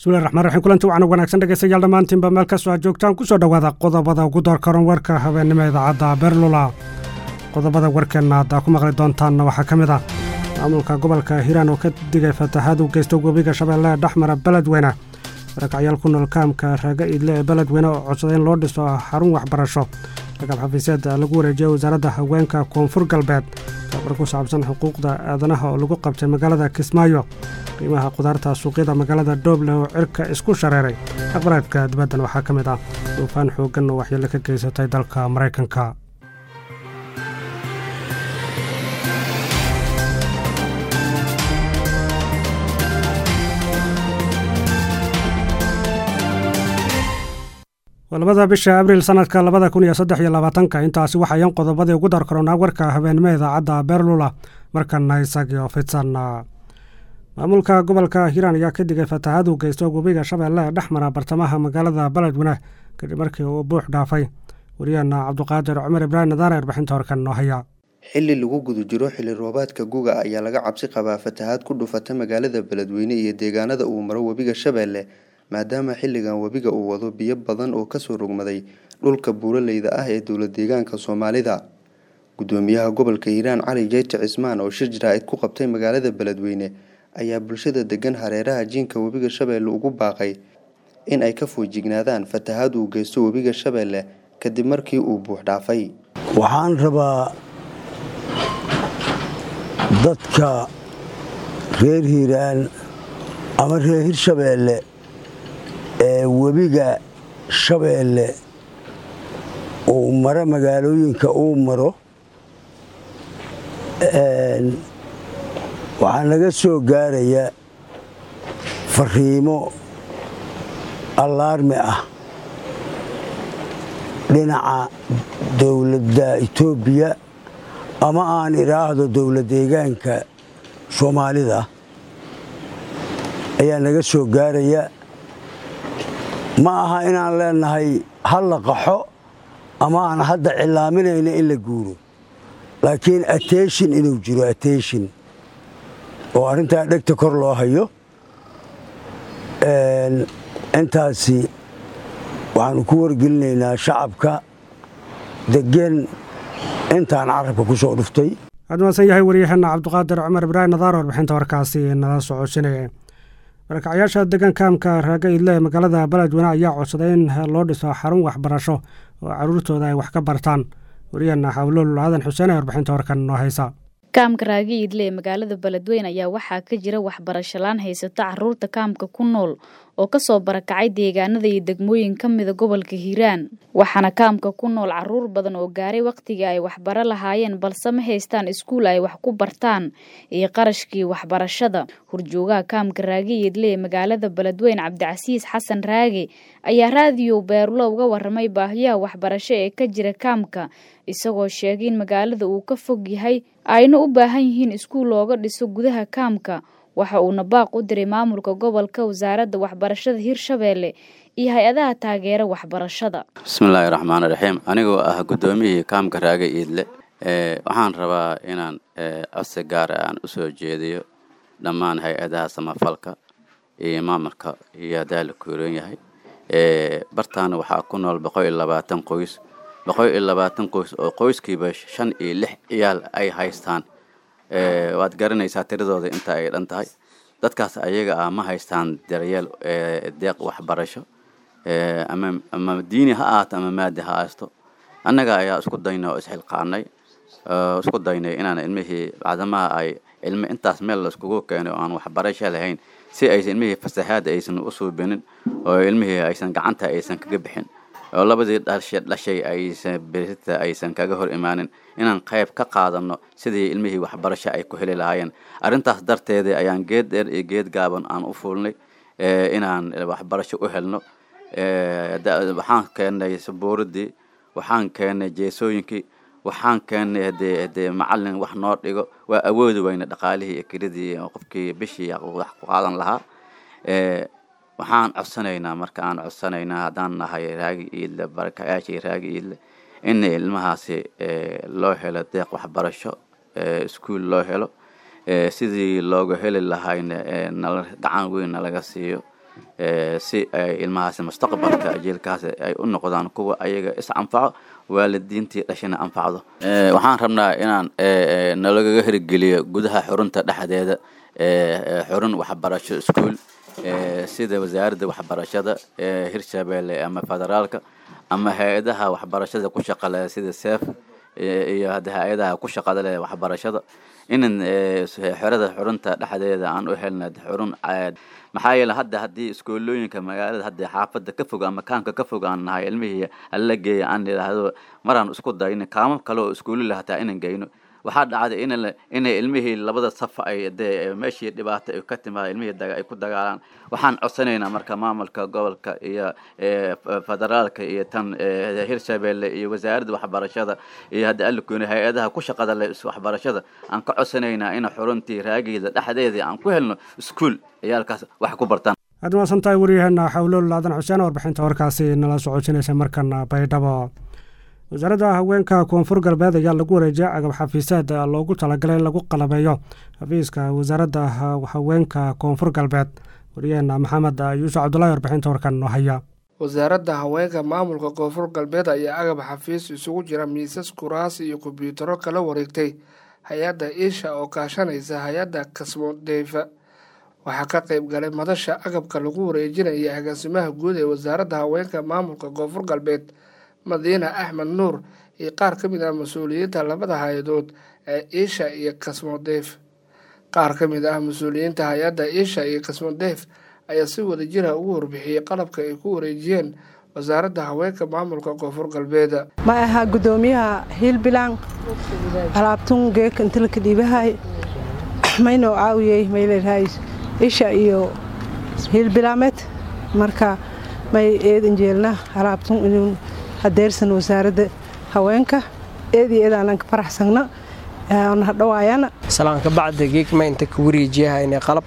bismillahi raxmaan raxiim kulanti wacan wanaagsan dhegeystayaal dhammaantiinba meel kastoo aad joogtaan kusoo dhowaada qodobada ugu door karan warka habeennimo idaacadda berlula qodobada warkeenna haddaa ku maqli doontaanna waxaa ka mid ah maamulka gobolka hiiraan oo ka digay fatahaad u geysta webiga shabeelle ee dhexmara beledweyne barakacyaal ku nool kaamka raaga iidle ee beledweyne oo codsaday in loo dhiso xarun waxbarasho ragab xafiiseed lagu wareejiyey wasaaradda haweenka koonfur galbeed tabar ku saabsan xuquuqda aadanaha oo lagu qabtay magaalada kismaayo qiimaha qudaarta suuqyada magaalada dooble oo cirka isku shareeray aqbaraadka dibaddan waxaa ka mid ah duufaan xooggan oo waxyeelo ka geysatay dalka maraykanka labada bisha abriil sanadka labada kun iyo saddex iyo labaatanka intaasi waxayan qodobadii ugu dar karoonaa warka habeenimo idaacadda berlula markana isagii oo fidsan maamulka gobolka hiiraan ayaa ka digay fatahaad uu geysto webiga shabeelle ee dhex mara bartamaha magaalada beledweyne kadib markii uu buux dhaafay wariyaheena cabduqaadir cumar ibraahim nadaare warbixinta horkan noo haya xilli lagu guda jiro xilli roobaadka guga ayaa laga cabsi qabaa fatahaad ku dhufata magaalada beledweyne iyo deegaanada uu maro webiga shabeelle maadaama xilligan webiga uu wado biyo badan oo kasoo rogmaday dhulka buuraleyda ah ee dowlad deegaanka soomaalida gudoomiyaha gobolka hiiraan cali jeyte cismaan oo shir jaraa'id ku qabtay magaalada beledweyne ayaa bulshada degan hareeraha jiinka webiga shabeelle ugu baaqay in ay ka foojignaadaan fatahaad uu geysto webiga shabeelle kadib markii uu buux dhaafay waxaan rabaa dadka reer hiiraan ama reer hirshabeelle ee webiga shabeelle uu maro magaalooyinka uu maro waxaa naga soo gaaraya fariimo allaarmi ah dhinaca dowladda etoobiya ama aan idhaahdo dowlad deegaanka soomaalida ayaa naga soo gaaraya ma aha inaan leenahay ha la qaxo ama aan hadda cilaaminayna in la guuro laakiin ateshin inuu jiro ateshin oo arrintaa dhegta kor loo hayo intaasi waxaanu ku wargelinaynaa shacabka degan intaan carabka ku soo dhuftay waxaad mahadsan yahay waryaheena cabduqaadir cumar ibraahim nadaar warbixinta warkaasi nala socodsinaya barakacyaasha degan kaamka raaga idle ee magaalada beledweyne ayaa codsaday in loo dhiso xarun waxbarasho oo caruurtooda ay wax ka bartaan waryaheena xawlool aadan xuseen ee warbixinta warkan noo haysa kaamka raagi idle ee magaalada beledweyne ayaa waxaa ka jira waxbarasho laan haysata caruurta kaamka ku nool oo kasoo barakacay deegaanada iyo degmooyin ka mida gobolka hiiraan waxaana kaamka ku nool caruur badan oo gaaray wakhtigii ay waxbaro lahaayeen balse ma haystaan iskuul ay wax ku bartaan iyo qarashkii waxbarashada horjoogaha kaamka raagi idle ee magaalada beledweyne cabdicasiis xasan raage ayaa raadiyo beerulo uga waramay baahiyaha waxbarasho ee ka jira kaamka isagoo sheegay in magaalada uu ka fog yahay ayna u baahan yihiin iskuul looga dhiso gudaha kaamka waxa uuna baaq u diray maamulka gobolka wasaaradda waxbarashada hirshabeelle iyo hay-adaha taageera waxbarashada bismillaahi raxmaani raxiim anigoo ah guddoomiyihii kaamka raaga iidle waxaan rabaa inaan codsi gaara aan u soo jeediyo dhammaan hay-adaha samafalka iyo maamulka iyo haddaa la kuuran yahay bartaana waxaa ku nool boqol iyo labaatan qoys boqol iyo labaatan qoys oo qoyskiiba shan iyo lix ciyaal ay haystaan waad garanaysaa tiradooda inta ay dhan tahay dadkaas ayaga ah ma haystaan daryeel deeq waxbarasho ama ama diini ha ahaato ama maadi ha haysto annaga ayaa isku daynay oo isxilqaanay isku daynay inaan ilmihii bacdamaha ay ilmi intaas meel laiskugu keenay oo aan waxbarasho lahayn si aysan ilmihii fasahaada aysan u suubinin oo ilmihii aysan gacanta aysan kaga bixin oo labadii dhashe dhashay aysan berita aysan kaga hor imaanin inaan qayb ka qaadano sidii ilmihii waxbarasho ay ku heli lahaayeen arrintaas darteeda ayaan geed dheer iyo geed gaaban aan u fuulnay inaan waxbarasho u helno waxaan keennay sabuuradii waxaan keennay jeesooyinkii waxaan keennay hadee hadee macalin wax noo dhigo waa awoodi weyna dhaqaalihii iyo kelidii qofkii bishii wax ku qaadan lahaa waxaan codsanaynaa marka aan codsanaynaa haddaan nahay raagi iidle barakayaashii raagi iidle in ilmahaasi loo helo deeq waxbarasho iskuol loo helo sidii looga heli lahayna nala gacan weyn nalaga siiyo si ay ilmahaasi mustaqbalka jiilkaasi ay u noqdaan kuwa ayaga is anfaco waalidiintii dhashana anfacdo waxaan rabnaa inaan nalagaga hirgeliyo gudaha xurunta dhexdeeda xurun waxbarasho iskuol sida wasaaradda waxbarashada hirshabeelle ama federaalka ama hay-adaha waxbarashada ku shaqale sida sef iyo hadda hay-adaha ku shaqada leh waxbarashada inan xerada xurunta dhexdeeda aan u helna xurun maxaa yeele hadda haddii iskoolooyinka magaalada hadda xaafada ka fog ama kaamka ka fog aan nahay ilmihii alla geeya aan idhaahdo maraan isku dayno kaamo kale oo iskuulila hataa inan geyno waxaa dhacday in inay ilmihii labada saf ay dee meeshii dhibaato ay ka timaada ilmihii ay ku dagaalaan waxaan codsanaynaa marka maamulka gobolka iyo federaalka iyo tan hirshabeelle iyo wasaaradda waxbarashada iyo hadda alikooni hay-adaha ku shaqada leh waxbarashada aan ka codsanaynaa in xuruntii raageeda dhexdeedii aan ku helno iskuol ciyaalkaas wax ku bartaan aad maasan tahay waryaheena xawlool aadan xuseen warbixinta warkaasi nala socodsinaysa markana baydhabo wasaaradda haweenka koonfur galbeed ayaa lagu wareejiyay agab xafiiseed loogu talagalay in lagu qalabeeyo xafiiska wasaaradda haweenka koonfur galbeed waryaheena maxamed yuusuf cabdulahi warbixinta warkan noo haya wasaaradda haweenka maamulka koonfur galbeed ayaa agab xafiis isugu jira miisas kuraas iyo kombyuutaro kala wareegtay hay-adda iisha oo kaashanaysa hay-adda kasmodeyfa waxaa ka qeyb galay madasha agabka lagu wareejinaya agaasimaha guud ee wasaaradda haweenka maamulka koonfur galbeed madiina axmed nuur iyo qaar ka mid ah mas-uuliyiinta labada hay-adood ee iisha iyo kasmodeef qaar ka mid ah mas-uuliyiinta hay-adda iisha iyo kasmodeef ayaa si wada jira ugu warbixiyey qalabka ay ku wareejiyeen wasaaradda haweenka maamulka koonfur galbeeda ma ahaa guddoomiyaha hiilbilaan alaabtun geeka intilka dhiibahay maynoo caawiyey mayleedahay isha iyo hiilbilaameed marka may eedan jeelna alaabtun inuu hadeersan wasaaradda haweenka eedii eedaanan ka faraxsagna na hadhawaayana salaanka bacda geegma inta ka wareejiyahayna qalab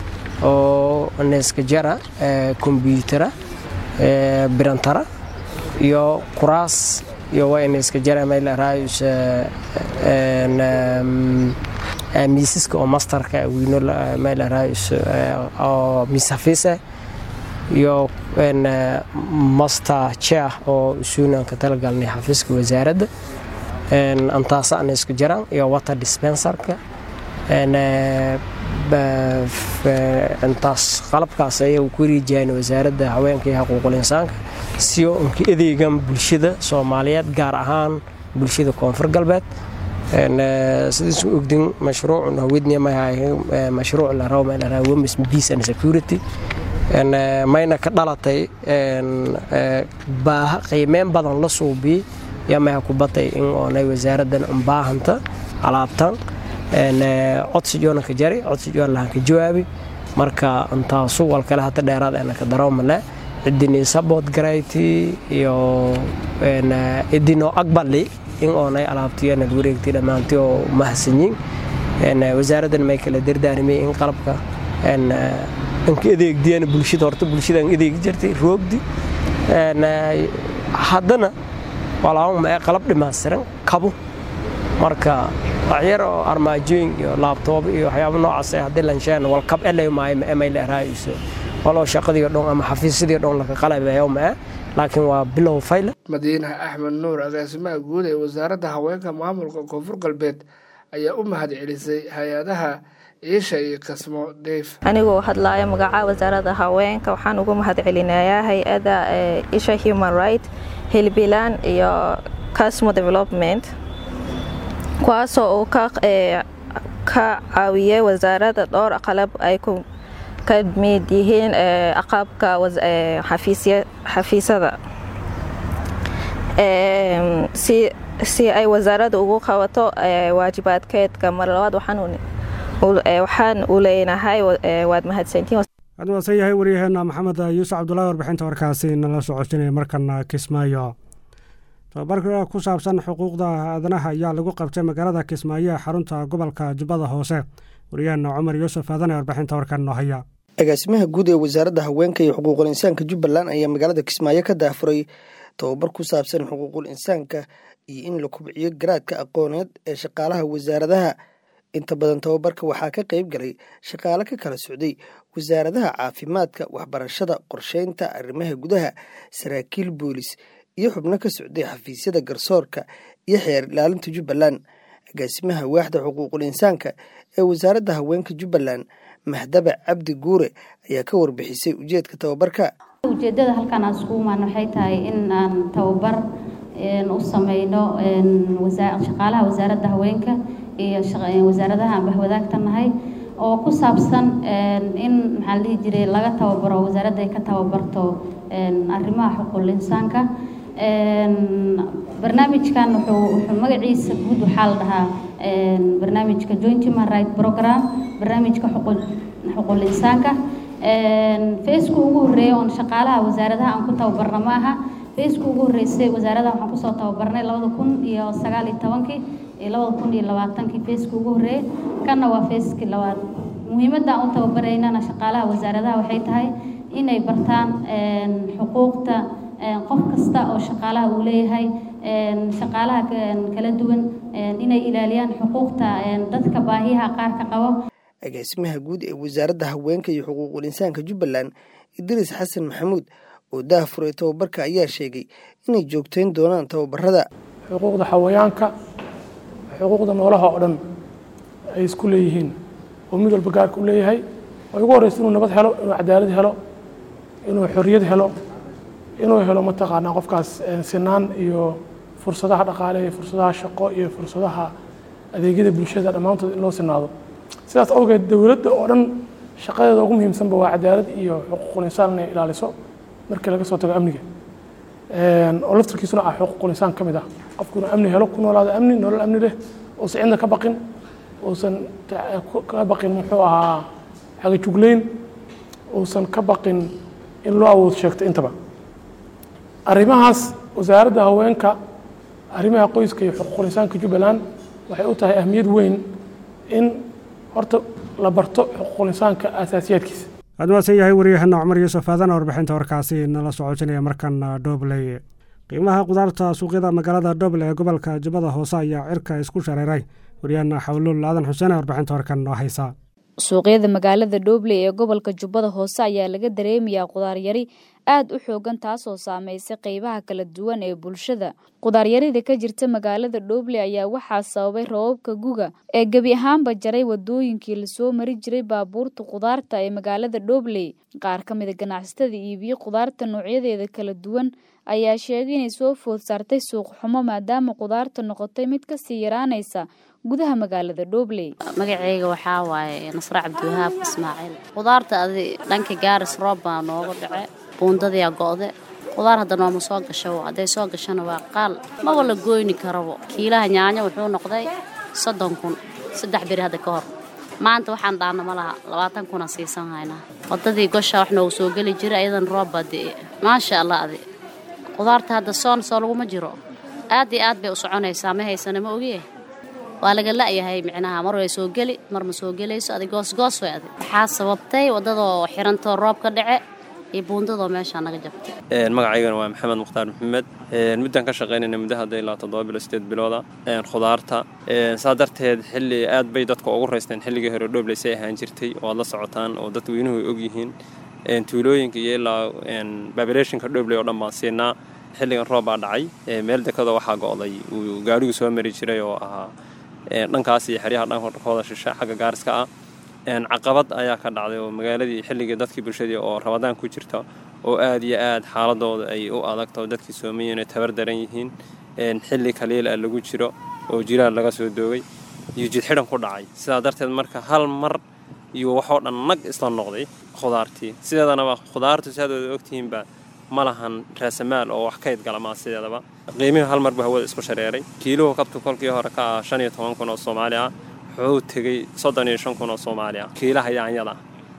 oo neeska jara kombyutara birantara iyo kuraas iyo waa neeska jara maylarayus miisaska oo mastarka weyno maylarayus oo miis hafiisa iyo master chair oo isuunanka talagalnay xafiiska wasaaradda antaasa ana isku jiraan iyo water dispenserka intaas qalabkaas ayay ku wareejiyaan wasaaradda haweenka iyo xuquuqul insaanka siyo unka adeegan bulshada soomaaliyeed gaar ahaan bulshada koonfur galbeed sidiisu ogdin mashruucun hawedniya mahay mashruuc la rabo meel la women's peace and security mayna ka dhalatay baaha qiimeyn badan la suubiyey yaa maha ku batay in oonay wasaaraddan unbaahanta alaabtan codsijoona ka jari codsijoon lahan ka jawaabi marka intaasu wal kale hata dheeraad ana ka daroomale cidinii sabood garayti iyo idinoo aqbali in oonay alaabtiyana wareegtay dhammaantii oo mahadsanyiin wasaaraddan may kala dardaarimay in qalabka anka adeegdiyana bulshada horta bulshadaan adeegi jirtay roogdi haddana walaama ee qalab dhammaystiran kabo marka waxyar oo armaajooyin iyo laabtoob iyo waxyaaba noocaas ee haddii lansheen walkab elay maayo ma emay leeraayso waloo shaqadii dhan ama xafiisyadii dhan laka qalabeeyo ma laakiin waa bilow fayla madiina axmed nuur agaasimaha guud ee wasaaradda haweenka maamulka koonfur galbeed ayaa u mahad celisay hay-adaha iisha iyo kasmo deef anigoo hadlaaya magaca wasaaradda haweenka waxaan ugu mahad celinayaa hay-ada isha human right hilbilan iyo casmo development kuwaasoo uu ka caawiyay wasaaradda dhowr qalab ay ka mid yihiin aqabka xafiisyada si ay wasaaradda ugu qabato waajibaadkeedka mar labaad waxaan u leenahay waad mahadsantiin waad mahadsan yahay waryaheena maxamed yuusuf cabdulahi warbixinta warkaasi nala socodsinaya markana kismaayo tababarka ku saabsan xuquuqda aadanaha ayaa lagu qabtay magaalada kismaayo ee xarunta gobolka jubbada hoose waryaheena cumar yuusuf aadan ee warbixinta warkan noo haya agaasimaha guud ee wasaaradda haweenka iyo xuquuqul insaanka jubbaland ayaa magaalada kismaayo ka daafuray tababar ku saabsan xuquuqul insaanka iyo in la kubciyo garaadka aqooneed ee shaqaalaha wasaaradaha inta badan tababarka waxaa ka qayb galay shaqaale ka kala socday wasaaradaha caafimaadka waxbarashada qorsheynta arrimaha gudaha saraakiil boolis iyo xubno ka socday xafiisyada garsoorka iyo xeer ilaalinta jubbaland agaasimaha waaxda xuquuqul insaanka ee wasaaradda haweenka jubbaland mahdaba cabdi guure ayaa ka warbixisay ujeedka tababarka ujeedada halkan aan iskugu imaan waxay tahay in aan tababar u sameyno shaqaalaha wasaaradda haweenka iyo wasaaradaha aan bahwadaagta nahay oo ku saabsan in maxaa la dhihi jiray laga tababaro wasaaradda ay ka tababarto arrimaha xuquuqul insaanka barnaamijkan wuxuu magaciisa guud waxaa la dhahaa barnaamijka joint human right program barnaamijka xuquuqul insaanka feeska ugu horreeya oon shaqaalaha wasaaradaha aan ku tababarna ma aha feeska ugu horreysay wasaaradaha waxaan kusoo tababarnay labada kun iyo sagaal iyo tobankii iyo labada kun iyo labaatankii feeska ugu horreeyay kanna waa feeskii labaad muhiimadda aan u tababaraynana shaqaalaha wasaaradaha waxay tahay inay bartaan xuquuqta qof kasta oo shaqaalaha uu leeyahay shaqaalaha kala duwan inay ilaaliyaan xuquuqta dadka baahiyaha qaarka qabo agaasimaha guud ee wasaaradda haweenka iyo xuquuqul insaanka jubbaland idriis xasan maxamuud oo daahfuray tababarka ayaa sheegay inay joogteyn doonaan tababarada xuquuqda xawayaanka xuquuqda noolaha oo dhan ay isku leeyihiin oo mid walba gaarka u leeyahay oo ugu horreysa inuu nabad helo inuu cadaalad helo inuu xorriyad helo inuu helo mataqaanaa qofkaas sinaan iyo fursadaha dhaqaale iyo fursadaha shaqo iyo fursadaha adeegyada bulshada dhammaantood in loo sinaado sidaas awgeed dowladda oo dhan shaqadeeda ugu muhiimsanba waa cadaalad iyo xuquuqul insaan inay ilaaliso markii laga soo tago amniga oo laftarkiisuna ah xuquuqul insaan ka mid ah qofku inuu amni helo ku noolaado amni nolol amni leh uusan cidna ka baqin uusan ka baqin muxuu ahaa xagajugleyn uusan ka baqin in loo awood sheegto intaba arrimahaas wasaaradda haweenka arrimaha qoyska iyo xuquuqul insaanka jubbaland waxay u tahay ahmiyad weyn in horta la barto xuquuqul insaanka aasaasiyaadkiisa aad maasan yahay waryahana cumar yuusuf aadana warbixinta warkaasi nala socotinaya markan dhobley qiimaha qudaarta suuqyada magaalada dhoble ee gobolka jubbada hoose ayaa cirka isku shareeray waryahana xawluul aadan xuseen ee warbixinta warkan noo haysa suuqyada magaalada dhobley ee gobolka jubbada hoose ayaa laga dareemayaa qudaaryari aad u xoogan taasoo saameysay qeybaha kala duwan ee bulshada qudaaryarida ka jirta magaalada dhobley ayaa waxaa sababay rababka guga ee gebi ahaanba jaray wadooyinkii lasoo mari jiray baabuurta qudaarta ee magaalada dhobley qaar ka mida ganacsatada iibiyo qudaarta noocyadeeda kala duwan ayaa sheegay inay soo food saartay suuq xumo maadaama qudaarta noqotay mid kasii yaraanaysa gudaha magaalada dhobley magaceyga waxaa waaye nasre cabdiwahaab ismaaciil qudaarta adi dhanka gaaris roob baa nooga dhace buundadiyaa go'de qudaar hadda nooma soo gasho hadday soo gashana waa qaal maba la goyni karabo kiilaha yaanyo wuxuu noqday soddon kun saddex beri hadda ka hor maanta waxaan dhaana ma laha labaatan kuna siisan haynaa waddadii gosha wax noogu soo geli jira ayadan roob baa de'e maasha allah adi qudaarta hadda soon soo laguma jiro aad iyo aad bay u soconaysaa ma haysana ma ogiye waa laga la'yahay micnaha mar way soo geli mar ma soo gelayso adi goosgoos way adi waxaa sababtay waddadoo xirantoo roob ka dhace iyo buundadoo meeshaa naga jabtay magacaygana waa maxamed mukhtaar maxamed muddaan ka shaqaynayna muddo hadda ilaa toddoba bilo sideed bilooda khudaarta saa darteed xilli aad bay dadka ugu raysteen xilligii hore dhoobleysay ahaan jirtay oo aad la socotaan oo dadweynuhu ay ogyihiin tuulooyinka iyo ilaa babireeshinka dhobley oo dhan baan siinaa xilligan roob baa dhacay meel dekada waxaa go'day uu gaarigu soo mari jiray oo ahaa dhankaas iyo xeryaha dhankooda shishe xagga gaariska ah caqabad ayaa ka dhacday oo magaaladii xilligii dadkii bulshadii oo rabadaan ku jirta oo aad iyo aad xaaladooda ay u adagta oo dadkii soomayiin ay tabar daran yihiin xilli kaliil ah lagu jiro oo jiraal laga soo doogay iyo jidxidhan ku dhacay sidaa darteed marka hal mar iyo waxoo dhan nag isla noqday khudaartii sideedanaba khudaartu si hadooda ogtihiinba ma lahan raasamaal oo wax kayd galamaa sideedaba qiimihii hal mar buu hawada isku shareeray kiiluhu kabtu kolkii hore ka ah shan iyo toban kun oo soomaali ah wuxuu tegey soddon iyo shan kun oo soomaali ah kiilaha yaanyada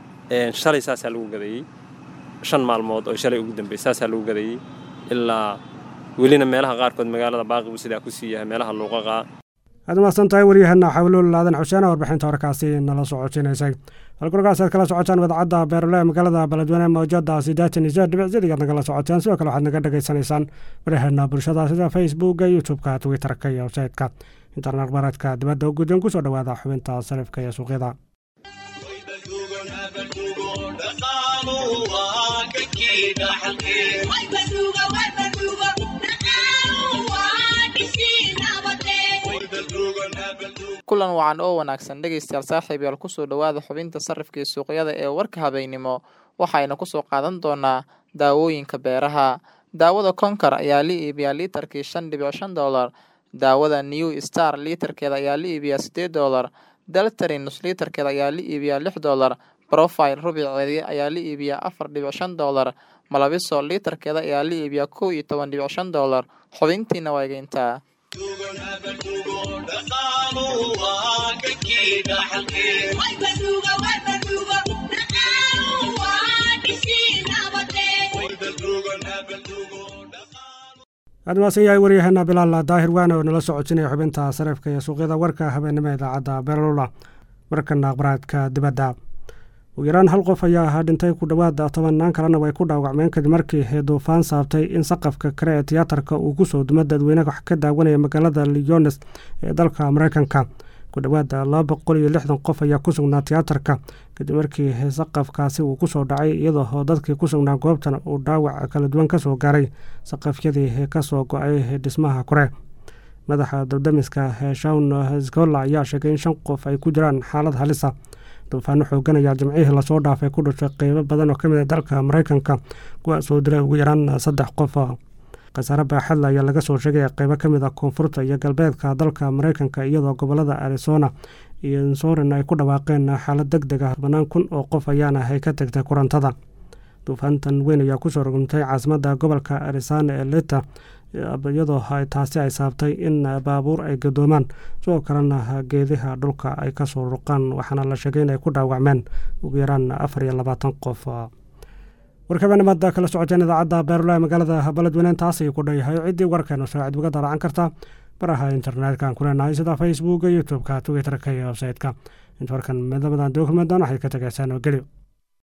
shalay saasaa lagu gadeeyey shan maalmood oo shalay ugu dambeysay saasaa lagu gadeeyey ilaa welina meelaha qaarkood magaalada baaqibu sidaa ku sii yahay meelaha luuqaqaa aad umahadsan tahay waryaheena xawluul aadan xuseen warbixinta warkaasi nala socodsiinaysay halkurkaas aad kala socotaan wadacadda beerule magaalada beledweyne mawjada sideetan iyo sideed dhibic sidigaad nagala socoteen sidoo kale waxaad naga dhagaysanaysaan waryaheena bulshada sida facebooka youtube-ka twitterka iyo websaytka internet baradka dibadda u guddan kusoo dhawaada xubinta sarifka iyo suuqyada kulan wacan oo wanaagsan dhegaystayaal saaxiibayaal kusoo dhowaada xubinta sarifka iyo suuqyada ee warka habeynimo waxayna kusoo qaadan doonaa daawooyinka beeraha daawada konkar ayaa la iibiyaa liitarkii shan dhibic shan doolar daawada new star liitarkeeda ayaa la iibiyaa sideed doolar daltarin nus liitarkeeda ayaa la iibiyaa lix doolar profile rubiceedii ayaa la iibiyaa afar dhibic shan doolar malabiso liitarkeeda ayaa la iibiyaa kow iyo toban dhibic shan doolar xubintiina waa egeyntaa aad maasan yahay waryaheena bilaal daahir waane oo nala socodsinaya xubinta sarifka iyo suuqyada warka habeenimo idaacadda beerlula markana akhbaraadka dibadda ugu yaraan hal qof ayaa ahaa dhintay ku dhowaad tobanaan kalena way ku dhaawacmeen kadib markii duufaan saabtay in saqafka kale ee tiyaatarka uu kusoo dumo dadweyne wax ka daawanaya magaalada lyones ee dalka mareykanka ku dhowaad laba boqol iyo lixdan qof ayaa ku sugnaa tiyaatarka kadib markii saqafkaasi uu kusoo dhacay iyadoo dadkii ku sugnaa goobtan uu dhaawac kala duwan kasoo gaaray saqafyadii kasoo go-ay dhismaha kore madaxa dabdamiska shawn skola ayaa sheegay in shan qof ay ku jiraan xaalad halisa duufaano xoogan ayaa jimcihii lasoo dhaafay ku dhashay qeybo badan oo ka mid a dalka mareykanka kuwaasoo dilay ugu yaraan saddex qof khasaare baaxadle ayaa laga soo sheegay qeybo ka mid a koonfurta iyo galbeedka dalka mareykanka iyadoo gobolada arizona iyo insorin ay ku dhawaaqeen xaalad deg deg ah banaan kun oo qof ayaana ay ka tagtay kurantada duufaantan weyn ayaa kusoo rogmtay caasimada gobolka arizona ee leta iyadoo taasi ay saabtay in baabuur ay gadoomaan sidoo kalena geediha dhulka ay kasoo ruqaan waxaana la sheegay inay ku dhaawacmeen ugu yaraan afar iyo labaatan qof warkabanimada kala socoteen idaacadda beerula magaalada beledweyne taas ayuu ku dhanyahay ciddii warkeenu saacid uga dalacan karta baraha internetka ku leenahay sida facebooka youtube-ka twitterka iyo websaytka inta warkan midamadan dookulmadan waxay ka tegaysaan oo geli